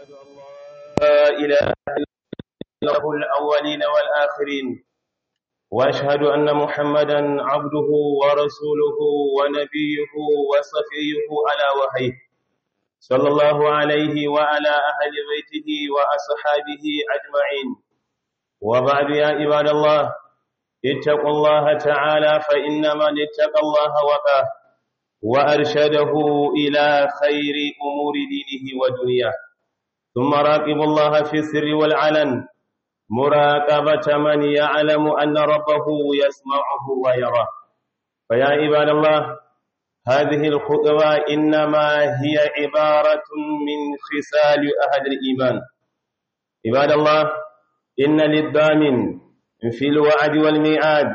وأشهد أن لا إله إلا الله الأولين والآخرين وأشهد أن محمدا عبده ورسوله ونبيه وصفيه على وحيه صلى الله عليه وعلى أهل بيته وأصحابه أجمعين وبعد يا عباد الله اتقوا الله تعالى فإن من اتقى الله وقاه وأرشده إلى خير أمور دينه ودنياه ثم راقبوا الله في السر والعلن مراقبة من يعلم أن ربه يسمعه ويراه فيا عباد الله هذه الخطبة إنما هي عبارة من خصال أهل الإيمان عباد الله إن للضامن في الوعد والميعاد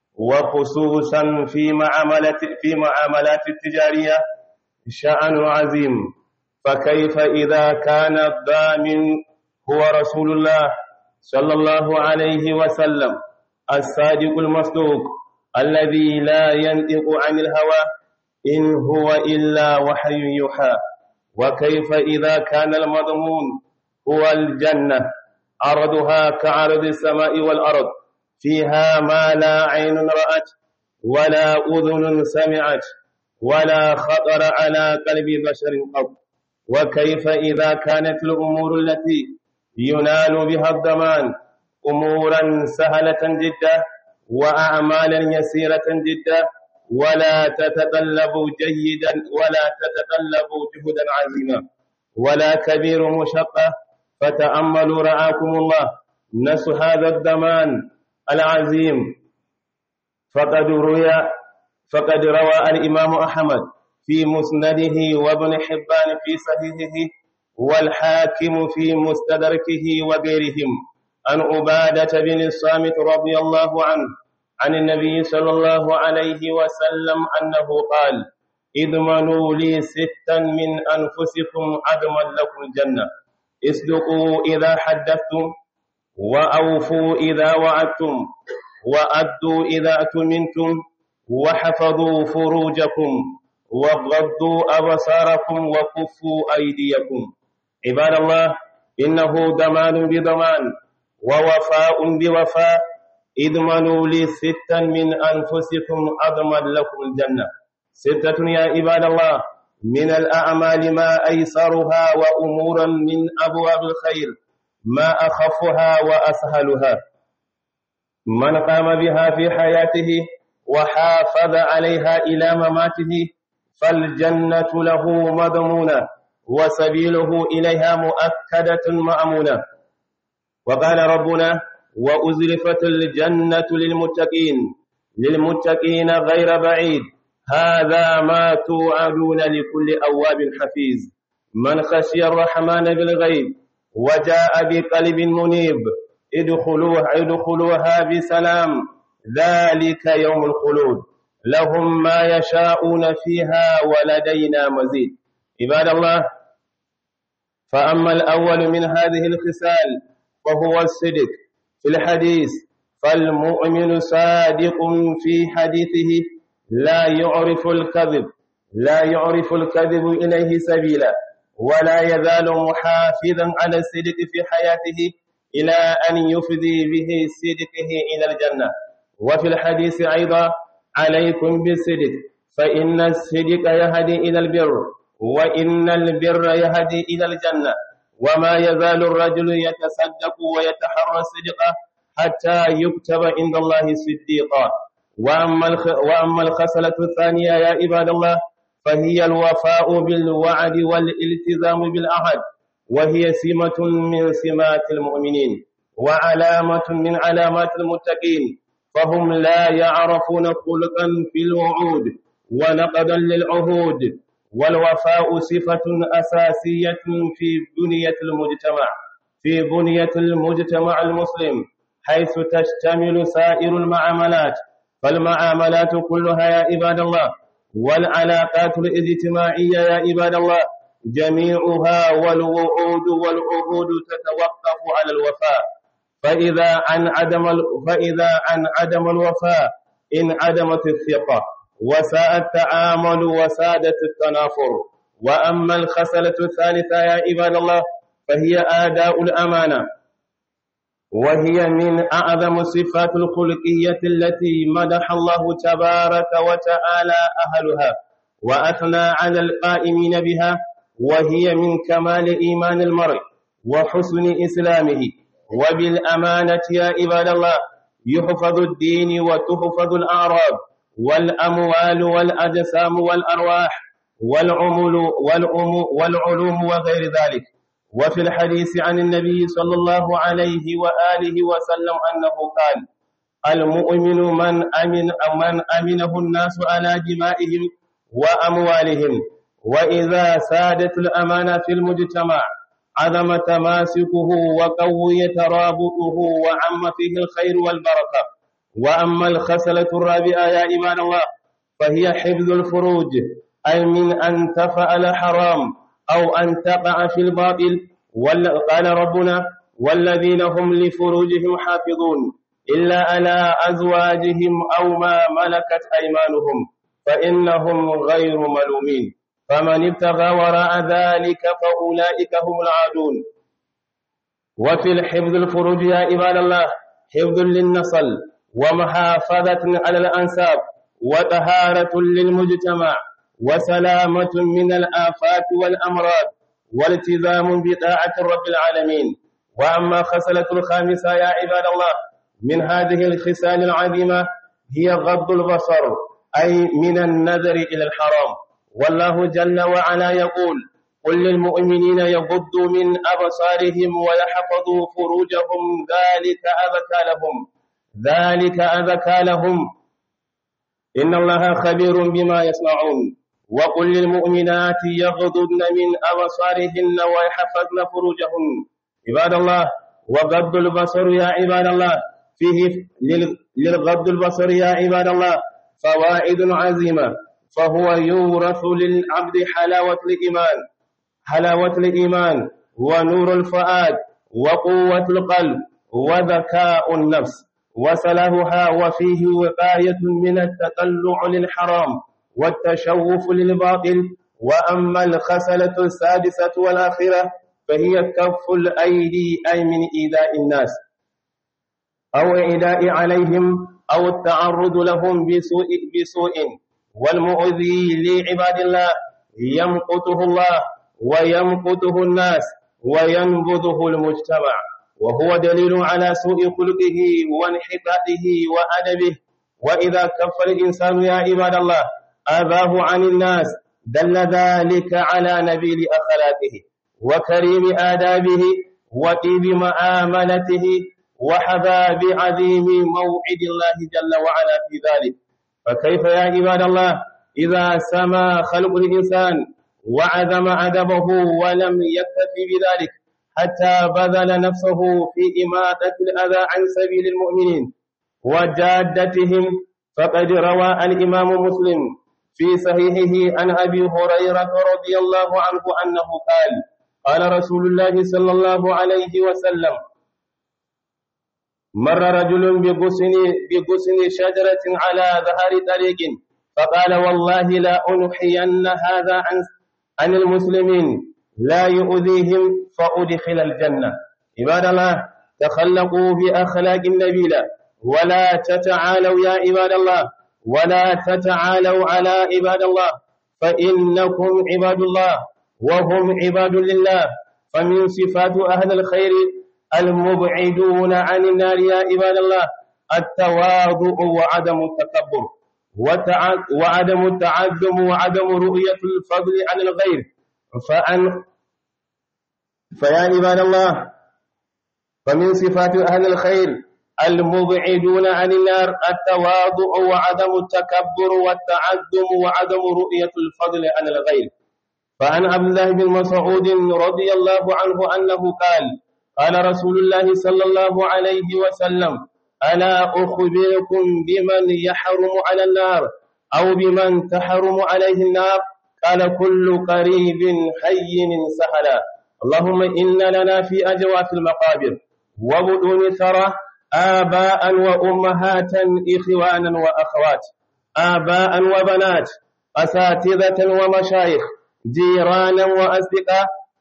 وخصوصا في معاملات في معاملات التجارية شأن عظيم فكيف إذا كان الضامن هو رسول الله صلى الله عليه وسلم الصادق المصدوق الذي لا ينطق عن الهوى إن هو إلا وحي يوحى وكيف إذا كان المضمون هو الجنة عرضها كعرض السماء والأرض فيها ما لا عين رأت ولا أذن سمعت ولا خطر على قلب بشر قط وكيف إذا كانت الأمور التي ينال بها الضمان أمورا سهلة جدا وأعمالا يسيرة جدا ولا تتطلب جيدا ولا تتطلب جهدا عظيما ولا كبير مشقة فتأملوا رعاكم الله نس هذا الضمان العظيم فقد روي فقد روى الإمام أحمد في مسنده وابن حبان في صحيحه والحاكم في مستدركه وغيرهم عن عبادة بن الصامت رضي الله عنه عن النبي صلى الله عليه وسلم أنه قال اضمنوا لي ستا من أنفسكم أضمن لكم الجنة اصدقوا إذا حدثتم وأوفوا إذا وعدتم وأدوا إذا أتمنتم وحفظوا فروجكم وغضوا أبصاركم وكفوا أيديكم عباد الله إنه ضمان بضمان ووفاء بوفاء اضمنوا لي ستا من أنفسكم أضمن لكم الجنة ستة يا عباد الله من الأعمال ما أيسرها وأمورا من أبواب الخير ما أخفها وأسهلها من قام بها في حياته وحافظ عليها إلى مماته فالجنة له مضمونة وسبيله إليها مؤكدة مأمونة وقال ربنا وأزلفت الجنة للمتقين للمتقين غير بعيد هذا ما توعدون لكل أواب حفيظ من خشي الرحمن بالغيب وجاء بقلب منيب ادخلوها, ادخلوها بسلام ذلك يوم الخلود لهم ما يشاءون فيها ولدينا مزيد عباد الله فأما الأول من هذه الخصال وهو الصدق في الحديث فالمؤمن صادق في حديثه لا يعرف الكذب لا يعرف الكذب إليه سبيلا ولا يزال محافظا على الصدق في حياته إلى أن يفضي به صدقه إلى الجنة وفي الحديث أيضا عليكم بالصدق فإن الصدق يهدي إلى البر وإن البر يهدي إلى الجنة وما يزال الرجل يتصدق ويتحرى الصدق حتى يكتب عند الله صديقا وأما وأما الخصلة الثانية يا عباد الله فهي الوفاء بالوعد والالتزام بالعهد وهي سمة من سمات المؤمنين وعلامة من علامات المتقين فهم لا يعرفون خلقا في الوعود ونقدا للعهود والوفاء صفة أساسية في بنية المجتمع في بنية المجتمع المسلم حيث تشتمل سائر المعاملات فالمعاملات كلها يا عباد الله والعلاقات الاجتماعية يا عباد الله جميعها والوعود والعهود تتوقف على الوفاء فإذا عن عدم فإذا عن عدم الوفاء انعدمت الثقة وساء التعامل وسادت التنافر وأما الخصلة الثالثة يا عباد الله فهي آداء الأمانة وهي من أعظم الصفات الخلقية التي مدح الله تبارك وتعالى أهلها وأثنى على القائمين بها وهي من كمال إيمان المرء وحسن إسلامه وبالأمانة يا عباد الله يحفظ الدين وتحفظ الأعراض والأموال والأجسام والأرواح والعمل والعم والعلوم وغير ذلك وفي الحديث عن النبي صلى الله عليه وآله وسلم أنه قال المؤمن من أمن أو من أمنه الناس على دمائهم وأموالهم وإذا سادت الأمانة في المجتمع عظم تماسكه وقوي ترابطه وعم فيه الخير والبركة وأما الخسلة الرابعة يا إيمان الله فهي حفظ الفروج أي من أن تفعل حرام أو أن تقع في الباطل قال ربنا والذين هم لفروجهم حافظون إلا على أزواجهم أو ما ملكت أيمانهم فإنهم غير ملومين فمن ابتغى وراء ذلك فأولئك هم العادون وفي الحفظ الفروج يا عباد الله حفظ للنسل ومحافظة على الأنساب وطهارة للمجتمع وسلامة من الآفات والأمراض والتزام بطاعة رب العالمين وأما خصلة الخامسة يا عباد الله من هذه الخصال العظيمة هي غض البصر أي من النذر إلى الحرام والله جل وعلا يقول قل للمؤمنين يغضوا من أبصارهم ويحفظوا فروجهم ذلك أذكى لهم ذلك أذكى لهم إن الله خبير بما يصنعون وقل للمؤمنات يغضضن من أبصارهن ويحفظن فروجهن عباد الله وغض البصر يا عباد الله فيه للغض البصر يا عباد الله فوائد عظيمة فهو يورث للعبد حلاوة الإيمان حلاوة الإيمان ونور الفؤاد وقوة القلب وذكاء النفس وصلاحها وفيه وقاية من التطلع للحرام والتشوف للباطل وأما الخسلة السادسة والآخرة فهي كف الأيدي أي من إيذاء الناس أو إيذاء عليهم أو التعرض لهم بسوء, بسوء والمؤذي لعباد الله يمقته الله ويمقته الناس وينبذه المجتمع وهو دليل على سوء خلقه وانحطاطه وأدبه وإذا كف الإنسان يا عباد الله أباه عن الناس دل ذلك على نبيل أخلاقه وكريم آدابه وطيب مآملته وحباب عظيم موعد الله جل وعلا في ذلك فكيف يا عباد الله إذا سما خلق الإنسان وعدم أدبه ولم يكتفي بذلك حتى بذل نفسه في إماتة الأذى عن سبيل المؤمنين وجادتهم فقد روى الإمام مسلم في صحيحه عن أبي هريرة رضي الله عنه أنه قال قال رسول الله صلى الله عليه وسلم مر رجل بغصن بغصن شجرة على ظهر طريق فقال والله لا أنحين هذا عن عن المسلمين لا يؤذيهم فأدخل الجنة عباد الله تخلقوا بأخلاق النبيلة ولا تتعالوا يا عباد الله ولا تتعالوا على عباد الله فإنكم عباد الله وهم عباد لله فمن صفات أهل الخير المبعدون عن النار يا عباد الله التواضع وعدم التكبر وعدم التعظم وعدم رؤية الفضل عن الغير فأن فيا عباد الله فمن صفات أهل الخير المبعدون عن النار التواضع وعدم التكبر والتعظم وعدم رؤية الفضل عن الغير فعن عبد الله بن مسعود رضي الله عنه أنه قال قال رسول الله صلى الله عليه وسلم ألا أخبركم بمن يحرم على النار أو بمن تحرم عليه النار قال كل قريب حي سهلا اللهم إن لنا في أجواف المقابر وبدون ثرى آباء وأمهات إخوانا وأخوات آباء وبنات أساتذة ومشايخ جيرانا وأصدقاء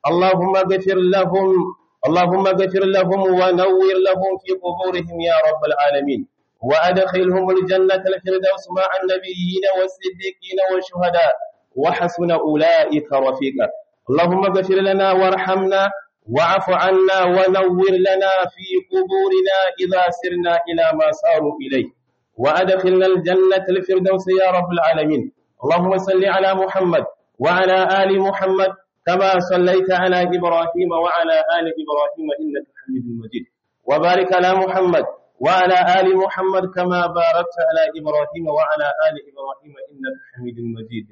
اللهم اغفر لهم اللهم اغفر لهم ونور لهم في قبورهم يا رب العالمين وأدخلهم الجنة الفردوس مع النبيين والصديقين والشهداء وحسن أولئك رفيقا اللهم اغفر لنا وارحمنا واعف عنا ونور لنا في قبورنا إذا سرنا إلى ما صاروا إليه وأدخلنا الجنة الفردوس يا رب العالمين اللهم صل على محمد وعلى آل محمد كما صليت على إبراهيم وعلى آل إبراهيم إنك حميد مجيد وبارك على محمد وعلى آل محمد كما باركت على إبراهيم وعلى آل إبراهيم إنك حميد مجيد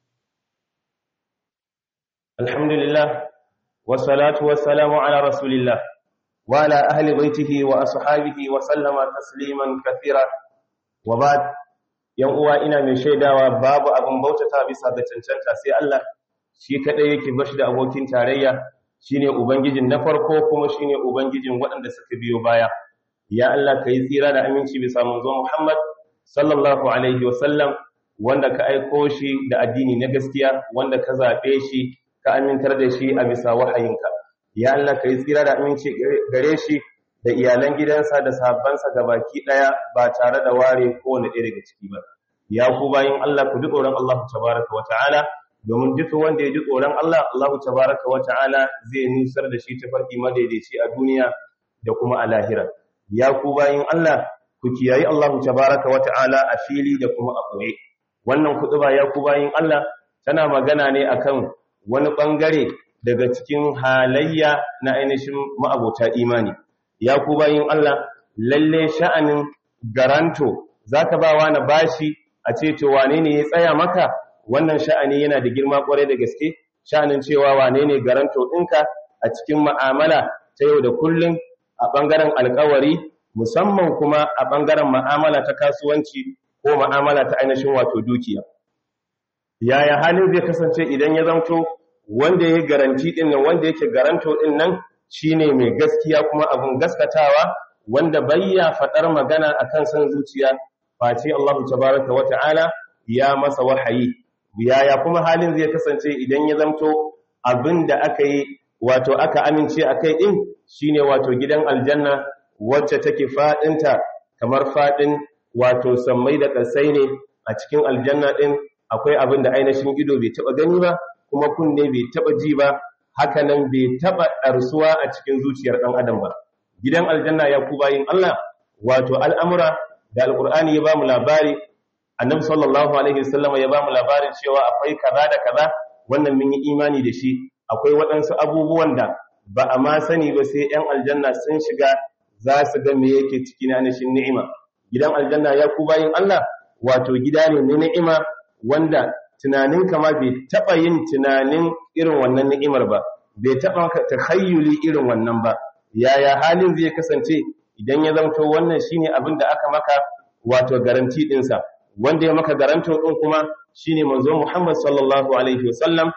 الحمد لله والصلاة والسلام على رسول الله وعلى أهل بيته وأصحابه وسلم تسليما كثيرا وبعد yan uwa ina mai shaidawa babu abin bautata bisa ga cancanta sai Allah shi kadai yake bashi da abokin tarayya shine ubangijin na farko kuma shine ubangijin waɗanda suka biyo baya ya Allah kai tsira da aminci bisa manzo Muhammad sallallahu alaihi wasallam wanda ka aiko shi da addini na gaskiya wanda ka zabe shi ka amintar da shi a bisa wahayinka ya Allah kai tsira da aminci gare shi da iyalan gidansa da sahabbansa gabaki daya ba tare da ware kowane ɗaya daga ciki ba ya ku bayin Allah ku ji tsoron Allah tabaraka wa ta'ala domin duk wanda ya ji tsoron Allah Allah tabaraka wa ta'ala zai nusar da shi tafarki madaidaici a duniya da kuma a lahira ya ku bayin Allah ku kiyayi Allah tabaraka wa ta'ala a fili da kuma a ɓoye wannan kutuba ya ku bayin Allah tana magana ne akan wani bangare daga cikin halayya na ainihin ma'abota imani ya ku bayin Allah lalle sha'anin garanto zaka ba wani bashi a ce to wane ne ya tsaya maka wannan sha'ani yana da girma kwarai da gaske sha'anin cewa wane ne garanto ɗinka a cikin ma'amala ta yau da kullum a ɓangaren alkawari musamman kuma a ɓangaren ma'amala ta kasuwanci ko ma'amala ta ainihin wato dukiya yaya halin zai kasance idan ya zamto wanda ya garanti ɗin nan wanda yake garanto ɗin nan shine mai gaskiya kuma abin gaskatawa wanda bayya faɗar magana akan san zuciya face Allah tabaraka wa ta'ala ya masa wahayi yaya kuma halin zai kasance idan ya zamto abinda aka yi wato aka amince akai din shine wato gidan aljanna wacce take fadinta kamar fadin wato sammai da kasai ne a cikin aljanna din akwai abin da ainihin ido bai taba gani ba kuma kunne bai taba ji ba haka nan bai taba ɗarsuwa a cikin zuciyar ɗan adam ba gidan aljanna ya ku bayin Allah wato al'amura da alqur'ani ya bamu labari annabi sallallahu alaihi wasallam ya bamu labarin cewa akwai kaza da kaza wannan mun yi imani da shi akwai waɗansu abubuwan da ba a ma sani ba sai ‘yan aljanna sun shiga za su ga me yake ciki na nishin ni'ima gidan aljanna ya ku bayin Allah wato gida ne na ni'ima wanda tunanin kama bai taɓa yin tunanin irin wannan ni'imar ba bai taɓa takhayyuli irin wannan ba yaya halin zai kasance idan ya zamto wannan shine abin da aka maka wato garanti ɗinsa wanda ya maka garanto ɗin kuma shine manzo Muhammad sallallahu alaihi wasallam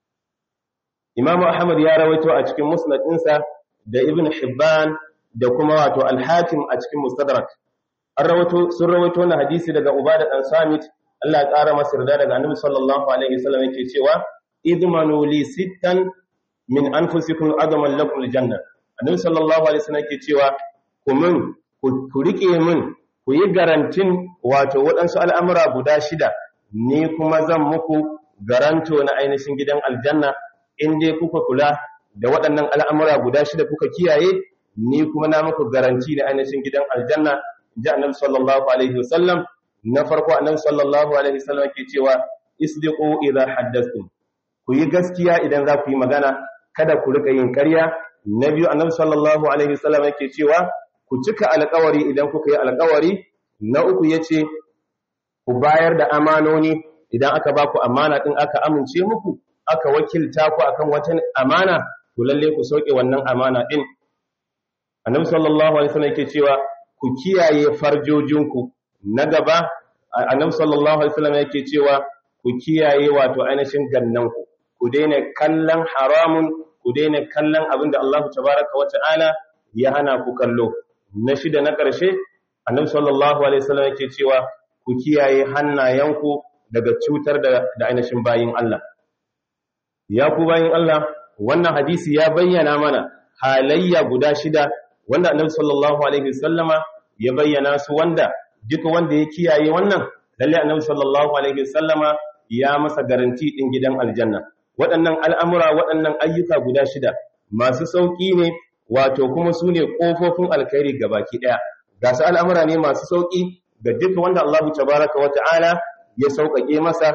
Imam Ahmad ya rawaito a cikin Musnad ɗinsa da Ibn Hibban da kuma wato Al-Hakim a cikin Mustadrak an rawaito sun rawaito na hadisi daga Ubada dan Samit Allah ya ƙara masa yarda daga Annabi sallallahu alaihi wasallam yake cewa idmanu li sittan min anfusikum adaman lakum aljanna Annabi sallallahu alaihi wasallam yake cewa ku min ku rike min ku yi garantin wato waɗansu al'amura guda shida ni kuma zan muku garanto na ainihin gidan aljanna in dai kuka kula da waɗannan al'amura guda shida kuka kiyaye ni kuma na muku garanti na ainihin gidan aljanna ji annabi sallallahu alaihi wasallam na farko annabi sallallahu alaihi wasallam ke cewa isdiqu idza haddathtum ku yi gaskiya idan za ku yi magana kada ku rika yin ƙarya na biyu annabi sallallahu alaihi wasallam yake cewa ku cika alƙawari idan kuka yi alƙawari na uku yace ku bayar da amanoni idan aka ba ku amana din aka amince muku aka wakilta ku akan wata amana to lalle ku sauke wannan amana din annabi sallallahu alaihi wasallam yake cewa ku kiyaye farjojinku na gaba annabi sallallahu alaihi wasallam yake cewa ku kiyaye wato ainihin gannanku ku daina kallon haramun ku daina kallon abinda Allah tabaraka wa ta'ala ya hana ku kallo na shida na ƙarshe annabi sallallahu alaihi wasallam yake cewa ku kiyaye hannayenku daga cutar da, da ainihin bayin Allah ya ku bayin Allah wannan hadisi ya bayyana mana halayya guda shida wanda annabi sallallahu alaihi wasallama ya bayyana su wanda duk wanda ya kiyaye wannan lalle annabi sallallahu alaihi wasallama ya masa garanti din gidan aljanna waɗannan al'amura waɗannan ayyuka guda shida masu sauƙi ne wato kuma su ne ƙofofin alkhairi gabaki ɗaya ga su al'amura ne masu sauƙi ga duk wanda Allah tabaraka wa ta'ala ya sauƙaƙe masa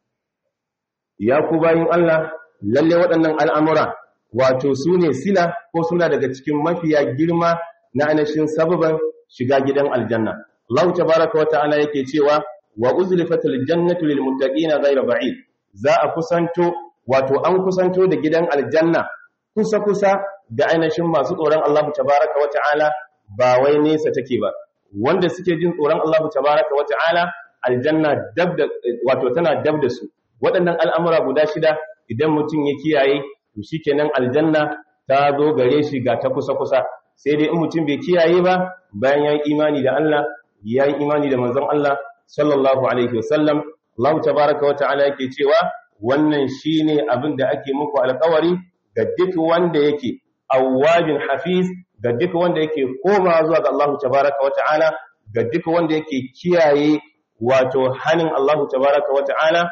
ya ku bayin Allah lalle waɗannan al'amura wato su ne sila ko suna daga cikin mafiya girma na anashin sababan shiga gidan aljanna Allah tabaraka wa ta'ala yake cewa wa uzlifatil jannatu lil muttaqina ghayra ba'id za a kusanto wato an kusanto da gidan aljanna kusa kusa da ainihin masu tsoron Allah tabaraka wa ta'ala ba wai nesa take ba wanda suke jin tsoron Allah tabaraka wa ta'ala aljanna dab da wato tana dab da su waɗannan al'amura guda shida idan mutum ya kiyaye to shikenan aljanna ta zo gare shi ga ta kusa kusa sai dai in mutum bai kiyaye ba bayan ya yi imani da Allah ya yi imani da manzon Allah sallallahu alaihi wasallam Allah tabaraka wa ta'ala yake cewa wannan shine abin da ake muku alƙawari ga duk wanda yake awwabin hafiz ga duk wanda yake koma zuwa ga Allah tabaraka wa ta'ala ga duk wanda yake kiyaye wato hanin Allah tabaraka wa ta'ala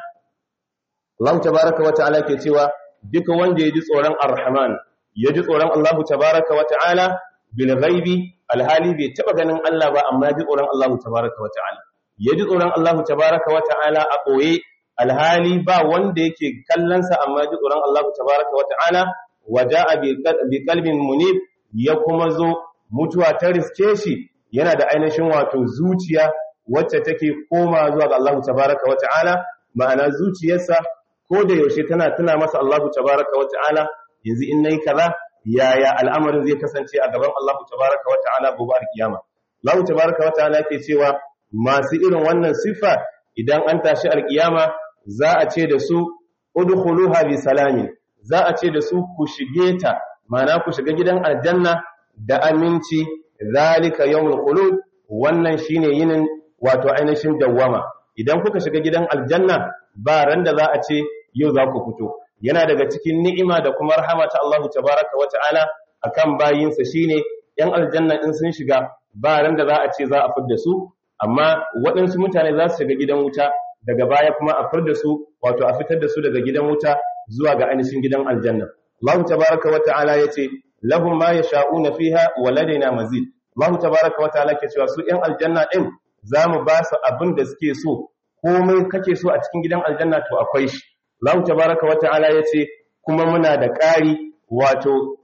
Allah tabaraka wa ta'ala ke cewa duk wanda ya ji tsoron Ar-Rahman ya ji tsoron Allah tabaraka wa ta'ala bil ghaibi alhali bai taba ganin Allah ba amma ya ji tsoron Allah tabaraka wa ta'ala ya ji tsoron Allah tabaraka wa ta'ala a koye alhali ba wanda yake kallonsa amma ya ji tsoron Allah tabaraka wa ta'ala waja'a bi qalbin munib ya kuma zo mutuwa ta riske shi yana da ainihin wato zuciya wacce take koma zuwa ga Allah tabaraka wa ta'ala ma'ana zuciyarsa ko da yaushe tana tuna masa Allah tabaraka wa ta'ala yanzu in nayi kaza yaya al'amarin zai kasance a gaban Allah tabaraka wa ta'ala gobe alkiyama Allah tabaraka wa ta'ala yake cewa masu irin wannan sifa idan an tashi alkiyama za a ce da su udkhuluha bi salamin za a ce da su ku shige ta ma'ana ku shiga gidan aljanna da aminci zalika yawmul khulud wannan shine yinin wato ainihin dawwama idan kuka shiga gidan aljanna ba ran da za a ce yau za ku fito yana daga cikin ni'ima da kuma rahama ta Allah tabaraka wa ta'ala akan bayinsa shine yan aljanna in sun shiga ba ran da za a ce za a fidda su amma waɗansu mutane za su shiga gidan wuta daga baya kuma a fidda su wato a fitar da su daga gidan wuta zuwa ga ainihin gidan aljanna Allah tabaraka wa ta'ala yace lahum ma yasha'una fiha wa ladaina mazid Allah tabaraka wa ta'ala ke cewa su yan aljanna din zamu ba su abin da suke so komai kake so a cikin gidan aljanna to akwai shi Allah tabaraka wa ta'ala yace kuma muna da ƙari wato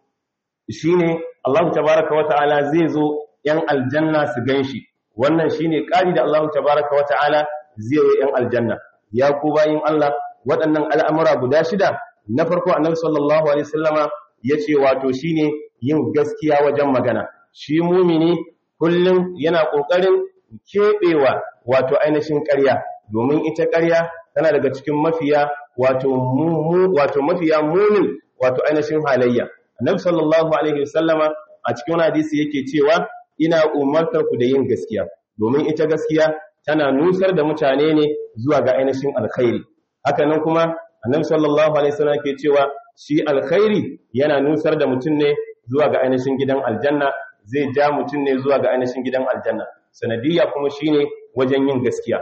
shine Allah tabaraka wa ta'ala zai zo yan aljanna su ganshi wannan shine ƙari da Allah tabaraka wa ta'ala zai yi yan aljanna ya ku bayin Allah waɗannan al'amura guda shida na farko annabi sallallahu alaihi wasallama yace wato shine yin gaskiya wajen magana shi mumini kullum yana kokarin kebewa wato ainihin ƙarya domin ita ƙarya tana daga cikin mafiya wato mu wato mafiya munin wato ainihin halayya annabi sallallahu alaihi wasallama a cikin wani hadisi yake cewa ina umartar ku da yin gaskiya domin ita gaskiya tana nusar da mutane ne zuwa ga ainihin alkhairi haka nan kuma annabi sallallahu alaihi wasallam ke cewa shi alkhairi yana nusar da mutum ne zuwa ga ainihin gidan aljanna zai ja mutum ne zuwa ga ainihin gidan aljanna sanadiyya kuma shine wajen yin gaskiya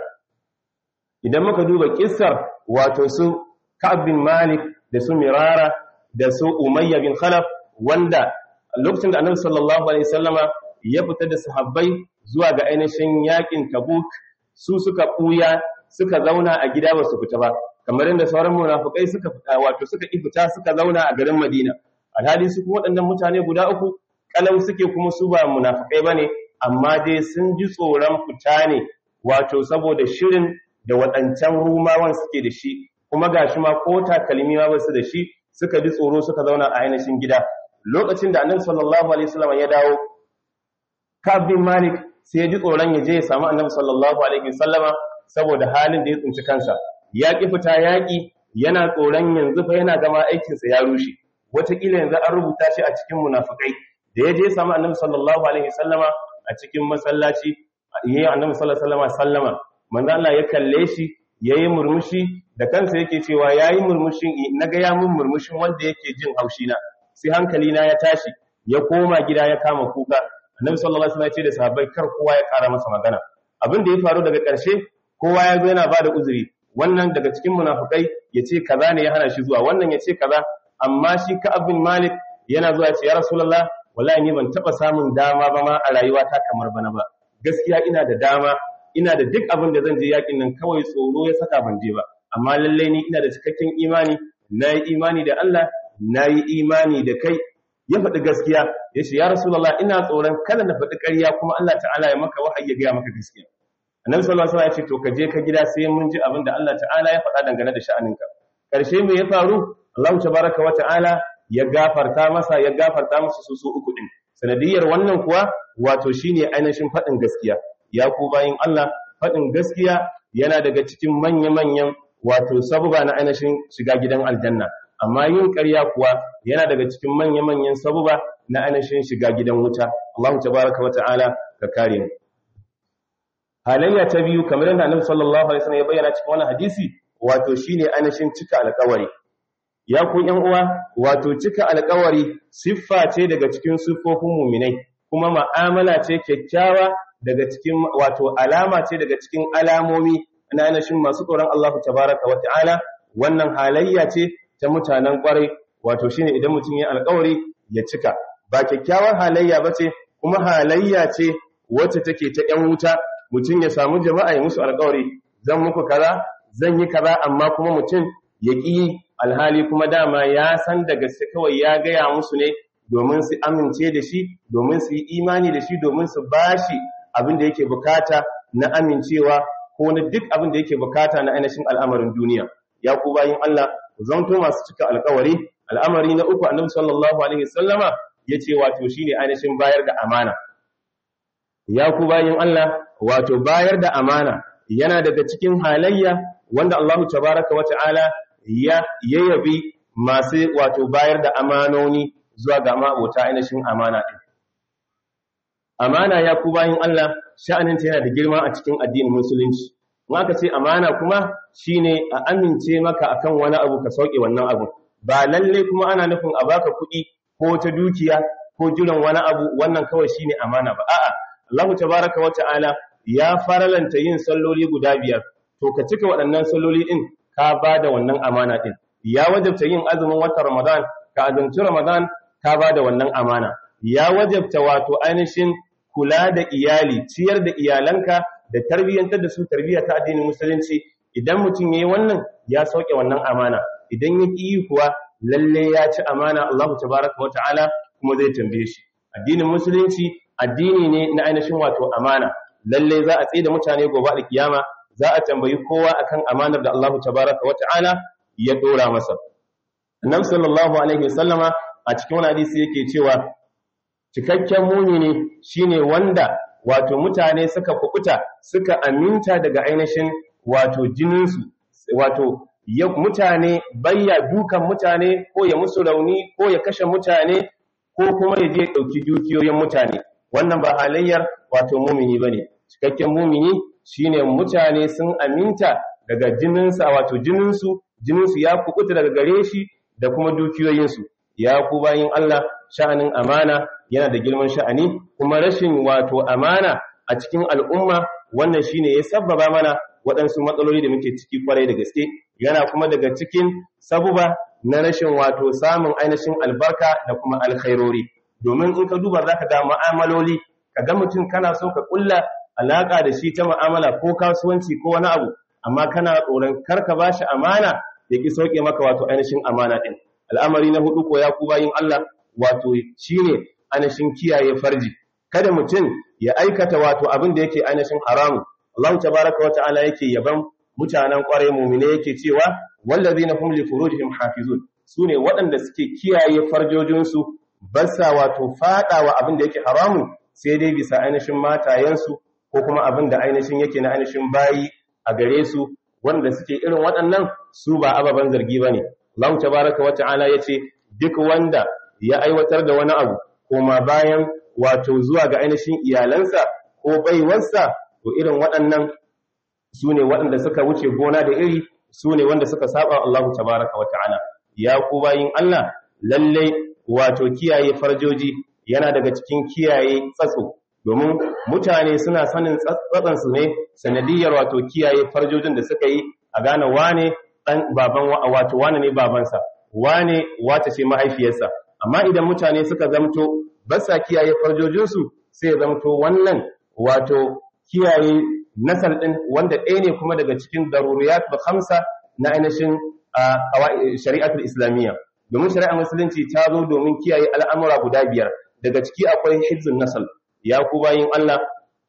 idan muka duba kissar wato su Ka'ab bin Malik da su Mirara da su Umayya bin Khalaf wanda lokacin da Annabi sallallahu alaihi wasallama ya fita da sahabbai zuwa ga ainihin yakin Tabuk su suka buya suka zauna a gida ba su fita ba kamar yadda sauran munafukai suka fita wato suka ki fita suka zauna a garin Madina alhali su kuma waɗannan mutane guda uku kalau suke kuma su ba munafukai bane amma dai sun ji tsoron fita ne wato saboda shirin da waɗancan rumawan suke da shi kuma gashi ma ko takalmi ma ba su da shi suka ji tsoro suka zauna a ainihin gida lokacin da annabi sallallahu alaihi wasallam ya dawo Ka'ab bin Malik sai ya ji tsoron ya je ya samu annabi sallallahu alaihi wasallama saboda halin da ya tsinci kansa ya ƙi fita yaƙi yana tsoron yanzu fa yana gama aikinsa ya rushe wataƙila yanzu an rubuta shi a cikin munafukai da ya je samu annabi sallallahu alaihi sallama a cikin masallaci yi annabi sallallahu alaihi sallama sallama manzo Allah ya kalle shi yayi murmushi da kansa yake cewa yayi murmushin naga ya mun murmushin wanda yake jin haushi na sai hankali na ya tashi ya koma gida ya kama kuka annabi sallallahu alaihi wasallam ya ce da sahabbai kar kowa ya kara masa magana abin da ya faru daga ƙarshe kowa ya zo yana bada uzuri wannan daga cikin munafukai ya ce kaza ne ya hana shi zuwa wannan ya ce kaza amma shi ka abin malik yana zuwa ce ya rasulullah wallahi ni ban taba samun dama ba ma a rayuwata kamar bana ba gaskiya ina da dama ina da duk abin da zan je yakin nan kawai tsoro ya saka ban je ba amma lalle ni ina da cikakken imani na yi imani da Allah na yi imani da kai ya faɗi gaskiya ya ce ya rasulullah ina tsoron kada na faɗi ƙarya kuma Allah ta'ala ya maka wahayi ya gaya maka gaskiya annabi sallallahu alaihi wasallam ya ce to ka je ka gida sai mun ji abin da Allah ta'ala ya faɗa dangane da sha'aninka karshe me ya faru Allah tabaraka wa ta'ala ya gafarta masa ya gafarta musu su su uku din sanadiyar wannan kuwa wato shine ainihin faɗin gaskiya ya ku bayin Allah faɗin gaskiya yana daga cikin manya-manyan wato sabuba na ainihin shiga gidan aljanna amma yin ƙarya kuwa yana daga cikin manya-manyan sabuba na ainihin shiga gidan wuta Allah tabaraka wa ta'ala ka kare mu halayya ta biyu kamar yadda Annabi sallallahu alaihi wasallam ya bayyana cikin wannan hadisi wato shine ainihin cika alƙawari ya ku ƴan uwa wato cika alƙawari siffa ce daga cikin siffofin mu'minai kuma ma'amala ce kyakkyawa daga cikin wato alama ce daga cikin alamomi na ainihin masu tsoron Allah tabaraka wa ta'ala wannan halayya ce ta mutanen kwarai wato shine idan mutum ya alƙawari ya cika ba kyakkyawar halayya bace kuma halayya ce wacce take ta ƴan wuta mutum ya samu jama'a ya musu alƙawari zan muku kaza zan yi kaza amma kuma mutum ya ƙi alhali kuma dama ya san da gaske kawai ya gaya musu ne domin su amince da shi domin su yi imani da shi domin su bashi abin da yake bukata na amincewa ko na duk abin da yake bukata na ainihin al'amarin duniya ya ku bayin Allah zanto masu cika alƙawari al'amari na uku annabi sallallahu alaihi wasallama yace wato shine ainihin bayar da amana ya ku bayin Allah wato bayar da amana yana daga cikin halayya wanda Allahu tabaraka wa ta'ala ya yayabi masu wato bayar da amanoni zuwa ga ma'abota ainihin amana din amana ya ku bayin Allah sha'aninta yana da girma a cikin addinin musulunci in aka ce amana kuma shine a amince maka akan wani abu ka sauke wannan abu ba lalle kuma ana nufin a baka kuɗi ko ta dukiya ko jiran wani abu wannan kawai shine amana ba a'a Allah tabaraka wa ta'ala ya faralanta yin salloli guda biyar to ka cika waɗannan salloli din ka bada wannan amana din ya wajabta yin azumin watan Ramadan ka azumci Ramadan ka bada wannan amana ya wajabta wato ainihin kula da iyali ciyar da iyalanka da tarbiyyantar da su tarbiyya ta addinin musulunci idan mutum yayi wannan ya sauke wannan amana idan ya ki kuwa lalle ya ci amana Allah tabaraka wa ta'ala kuma zai tambaye shi addinin musulunci addini ne na ainihin wato amana lalle za a tsaye da mutane gobe da kiyama za a tambayi kowa akan amanar da Allah tabaraka wa ta'ala ya dora masa annabi sallallahu alaihi wasallama a cikin wani hadisi yake cewa cikakken mumini shine wanda wato mutane suka kukuta suka aminta daga ainihin wato jininsu wato ya mutane bayya dukan mutane ko ya musu rauni ko ya kashe mutane ko kuma ya je ɗauki dukiyoyin mutane wannan ba halayyar wato mumini bane cikakken mumini shine mutane sun aminta daga jininsa wato jininsu jininsu ya kukuta daga gare shi da kuma dukiyoyinsu ya ku bayin Allah sha'anin amana yana da girman sha'ani kuma rashin wato amana a cikin al'umma wannan shine ya sabbaba mana waɗansu matsaloli da muke ciki kwarai da gaske yana kuma daga cikin sabuba na rashin wato samun ainihin albarka da kuma alkhairori domin in ka duba zaka ga mu'amaloli ka ga mutum kana so ka kulla alaka da shi ta mu'amala ko kasuwanci ko wani abu amma kana tsoron kar ka bashi amana ya ki sauke maka wato ainihin amana din al'amari na hudu ko ya ku bayin Allah wato shine ainihin kiyaye farji kada mutum ya aikata wato abin da yake ainihin haramu Allah tabaraka wa ta'ala yake yaban mutanen kwarai mu'mine yake cewa wallazina hum li furujihim hafizun sune waɗanda suke kiyaye farjojinsu basa wato fadawa abin da yake haramu sai dai bisa ainihin matayensu ko kuma abin da ainihin yake na ainihin bayi a gare su wanda suke irin waɗannan su ba ababen zargi bane Allah tabaraka wa ta'ala yace duk wanda ya aiwatar da wani abu koma bayan wato zuwa ga ainihin iyalansa ko baiwarsa to irin waɗannan su ne waɗanda suka wuce gona da iri su ne wanda suka saba Allahu tabaraka wa ta'ala ya ku bayin Allah lalle wato kiyaye farjoji yana daga cikin kiyaye tsatso domin mutane suna sanin tsatsan su ne sanadiyar wato kiyaye farjojin da suka yi a gane wane dan baban wato wane ne babansa wane wata ce mahaifiyarsa amma idan mutane suka zamto ba sa kiyaye farjojinsu sai zamto wannan wato kiyaye nasar din wanda ɗaya ne kuma daga cikin daruriyat da khamsa na ainihin shari'atul islamiyya domin shari'ar musulunci ta zo domin kiyaye al'amura guda biyar daga ciki akwai hifzun nasal ya ku bayin Allah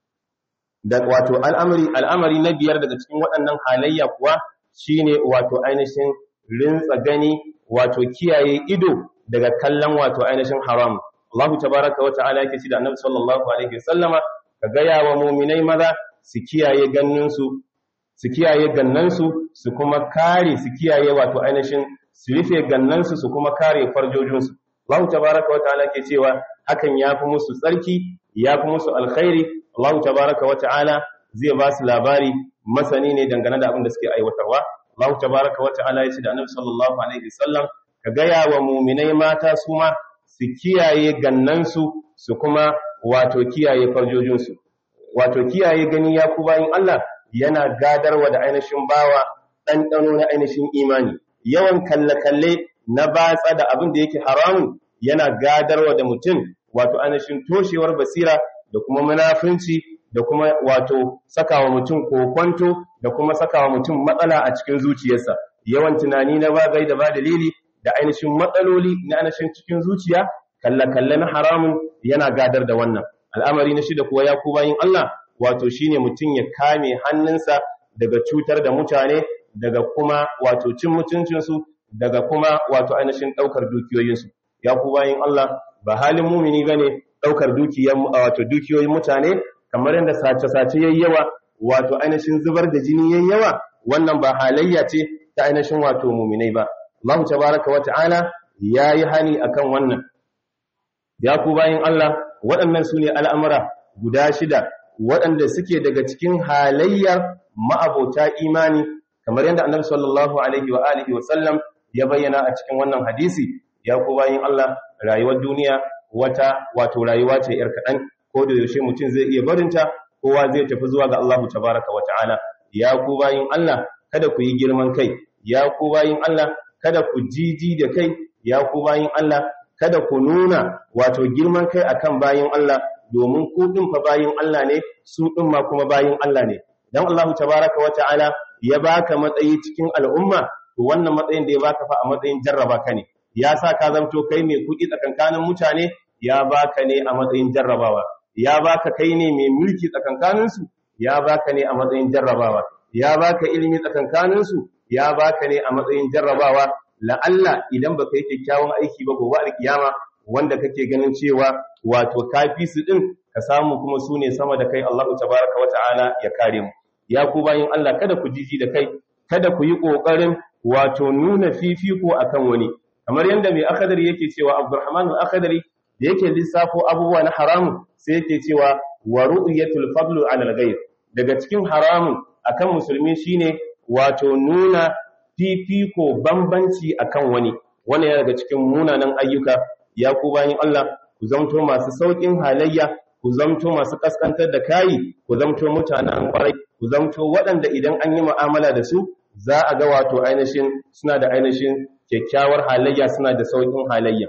da wato al'amari al'amari na biyar daga cikin waɗannan halayya kuwa shine wato ainihin rintsa gani wato kiyaye ido daga kallon wato ainihin haram Allah tabaraka wa ta'ala yake ci da Annabi sallallahu alaihi wasallama ka gaya wa mu'minai maza su kiyaye ganninsu su kiyaye gannansu su kuma kare su kiyaye wato ainihin su rufe gannansu su kuma kare farjojinsu Allah tabaraka wa ta'ala ke cewa hakan yafi musu tsarki yafi musu alkhairi Allah tabaraka wa ta'ala zai ba su labari masani ne dangane da abin da suke aiwatarwa Allah tabaraka wa ta'ala ya ce da Annabi sallallahu alaihi wasallam ka gaya wa mu'minai mata su ma su kiyaye gannansu su kuma wato kiyaye farjojinsu wato kiyaye gani ya ku bayin Allah yana gadarwa da ainihin bawa ɗanɗano na ainihin imani yawan kalle-kalle na batsa da abin da yake haramun yana gadarwa da mutum wato ainihin toshewar basira da kuma munafunci da kuma wato sakawa mutum kokonto da kuma sakawa mutum matsala a cikin zuciyarsa yawan tunani na ba gai da ba dalili da ainihin matsaloli na ainihin cikin zuciya kalle-kalle na haramun yana gadar da wannan al'amari na shida kuwa ya ku bayin Allah wato shine mutum ya kame hannunsa daga cutar da mutane daga kuma wato cin mutuncinsu daga kuma wato ainihin ɗaukar dukiyoyinsu ya ku bayin Allah ba halin mumini bane ɗaukar dukiyan wato dukiyoyin mutane kamar yadda sace-sace yayi yawa wato ainihin zubar da jini yayi yawa wannan ba halayya ce ta ainihin wato muminai ba Allah tabaraka wa ta'ala yayi hani akan wannan ya ku bayin Allah waɗannan su ne al'amura guda shida waɗanda suke daga cikin halayyar ma'abota imani kamar yadda annabi sallallahu alaihi wa alihi wa sallam ya bayyana a cikin wannan hadisi ya ku bayin Allah rayuwar duniya wata wato rayuwa ce yar kaɗan ko da yaushe mutum zai iya barinta kowa zai tafi zuwa ga Allah tabaraka wa ta'ala ya ku bayin Allah kada ku yi girman kai ya ku bayin Allah kada ku jiji da kai ya ku bayin Allah kada ku nuna wato girman kai akan bayin Allah domin ku din fa bayin Allah ne su din ma kuma bayin Allah ne dan Allah tabaraka wa ta'ala ya baka matsayi cikin al'umma to wannan matsayin da ya baka fa a matsayin jarraba ka ne ya sa ka zamto kai mai kuɗi tsakankanin mutane ya baka ne a matsayin jarrabawa ya baka kai ne mai mulki tsakankanin su ya baka ne a matsayin jarrabawa ya baka ilimi tsakankanin su ya baka ne a matsayin jarrabawa la'alla idan baka yi kyakkyawan aiki ba gobe alkiyama wanda kake ganin cewa wato kafi su din ka samu kuma su ne sama da kai Allahu tabaraka wata'ala ya kare mu ya ku bayin Allah kada ku jiji da kai kada ku yi kokarin wato nuna fifiko akan wani kamar yanda mai akadari yake cewa Abdurrahman al-Akhdari da yake lissafo abubuwa na haramun sai yake cewa wa ru'yatul fadlu 'ala al-ghayr daga cikin haramun akan musulmi shine wato nuna fifiko bambanci akan wani wannan yana daga cikin munanan ayyuka ya ku bayin Allah ku zamto masu saukin halayya ku zamto masu kaskantar da kayi ku zamto mutanen kwarai ku zamto waɗanda idan an yi mu'amala da su za a ga wato ainihin suna da ainihin kyakkyawar halayya suna da saukin halayya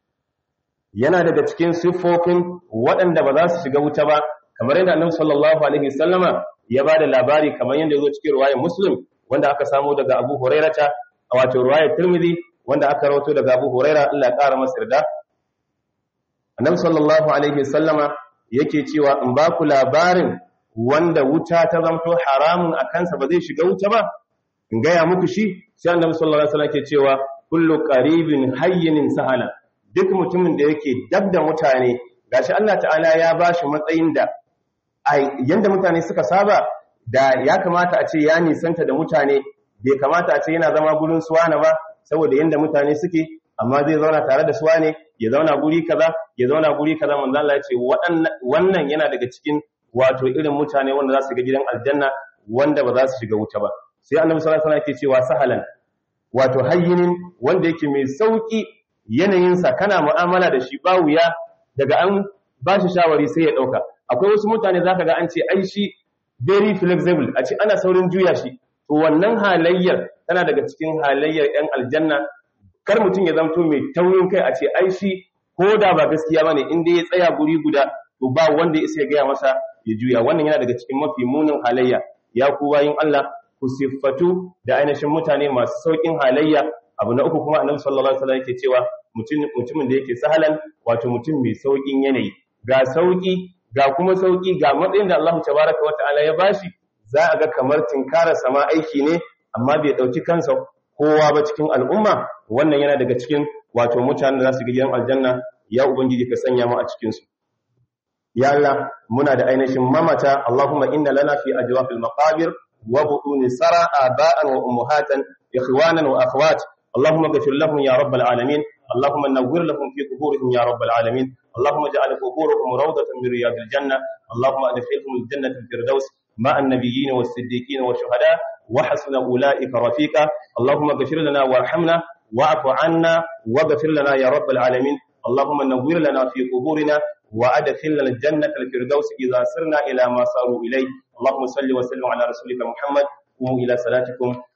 yana daga cikin siffofin waɗanda ba za su shiga wuta ba kamar yadda annabi sallallahu alaihi wasallama ya ba da labari kamar yadda ya zo cikin ruwayar muslim wanda aka samu daga abu hurairata a wato ruwayar tirmidhi wanda aka rawato daga abu huraira Allah ya ƙara masa yarda annabi sallallahu alaihi wasallama yake cewa in ba ku labarin wanda wuta ta zamto haramun a kansa ba zai shiga wuta ba in gaya muku shi sai annabi sallallahu alaihi wasallam ke cewa kullu qaribin hayyinin sahala duk mutumin da yake dab da mutane gashi Allah ta'ala ya bashi matsayin da yanda mutane suka saba da ya kamata a ce ya nisanta da mutane bai kamata a ce yana zama gurin suwana ba saboda yanda mutane suke amma zai zauna tare da suwane ya zauna guri kaza ya zauna guri kaza manzo Allah ya ce wannan yana daga cikin wato irin mutane wanda za su ga gidan aljanna wanda ba za su shiga wuta ba sai annabi sallallahu alaihi wasallam yake cewa sahalan wato hayyinin wanda yake mai sauki yanayinsa kana mu'amala da shi ba wuya daga an ba shi shawari sai ya ɗauka akwai wasu mutane za ka ga an ce ai shi very flexible a ce ana saurin juya shi to wannan halayyar tana daga cikin halayyar 'yan aljanna kar mutum ya zamto mai taurin kai a ce ai shi ko da ba gaskiya bane in dai ya tsaya guri guda to ba wanda ya isa ya gaya masa ya juya wannan yana daga cikin mafi munin halayya ya ku bayin Allah ku siffatu da ainihin mutane masu saukin halayya abu na uku kuma annabi sallallahu alaihi wasallam yake cewa mutumin da yake sahalan wato mutum mai saukin yanayi ga sauki ga kuma sauki ga matsayin da Allah tabaraka wataala ya bashi za a ga kamar tinkara sama aiki ne amma bai dauki kansa kowa ba cikin al'umma wannan yana daga cikin wato mutanen da za su ga gidan aljanna ya ubangiji ka sanya mu a cikin su ya Allah muna da ainihin mamata Allahumma inna lana fi ajwafil maqabir wa butuni sara aba'an wa ummahatan ikhwanan wa akhwat اللهم اغفر لهم يا رب العالمين اللهم نور لهم في قبورهم يا رب العالمين اللهم اجعل قبورهم روضة من رياض الجنة اللهم ادخلهم الجنة الفردوس مع النبيين والصديقين والشهداء وحسن أولئك رفيقا اللهم اغفر لنا وارحمنا واعف عنا واغفر لنا يا رب العالمين اللهم نور لنا في قبورنا وادخلنا الجنة الفردوس إذا سرنا إلى ما صاروا إليه اللهم صل وسلم على رسولك محمد قوموا إلى صلاتكم